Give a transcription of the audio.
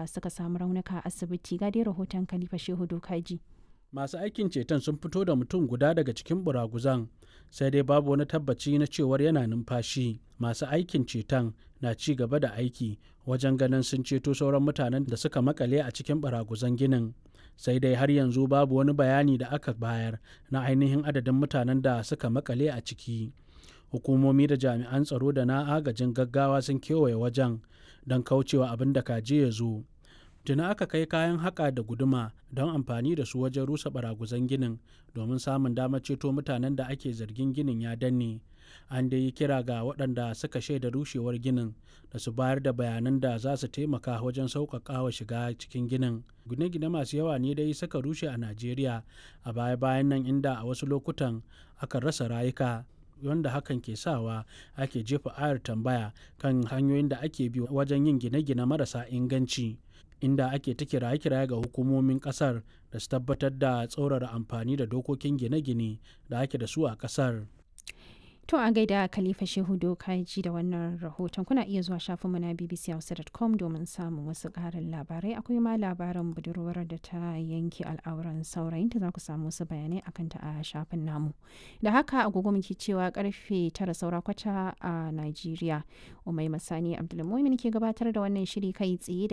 da suka samu raunuka a asibiti ga dai rahoton Khalifa Shehu Dokaji. masu aikin ceton sun fito da mutum guda daga cikin buraguzan sai dai babu wani tabbaci na cewar yana numfashi masu aikin ceton na ci gaba da aiki wajen ganin sun ceto sauran mutanen da suka makale a cikin baraguzan ginin sai dai har yanzu babu wani bayani da aka bayar na ainihin adadin mutanen da suka makale a ciki hukumomi da jami'an tsaro da na agajin gaggawa sun kewaye wajen don kaucewa abin da kaje ya zo tuna aka kai kayan haƙa da guduma don amfani da su wajen rusa baraguzan ginin domin samun damar ceto mutanen da ake zargin ginin ya danne an dai yi kira ga waɗanda suka shaida rushewar ginin da su bayar da bayanan da za su taimaka wajen sauƙaƙa wa shiga cikin ginin gine-gine masu yawa ne dai suka rushe a najeriya a baya-bayan nan inda a wasu lokutan aka rasa rayuka wanda hakan ke sawa ake jefa ayar tambaya kan hanyoyin da ake bi wajen yin gine-gine marasa inganci inda ake ta kiraye-kiraye ga hukumomin kasar da su tabbatar da tsaurara amfani da dokokin gine-gine da ake da su a kasar. To a gaida Khalifa Shehu Dokaji da wannan rahoton kuna iya zuwa shafinmu na bbchausa.com domin samun wasu ƙarin labarai akwai ma labarin budurwar da ta yanke al'auran saurayinta za ku samu wasu bayanai akan ta a shafin namu. Da haka agogo muke cewa karfe tara saura kwata a Najeriya. Umai Masani Abdulmumin ke gabatar da wannan shiri kai tsaye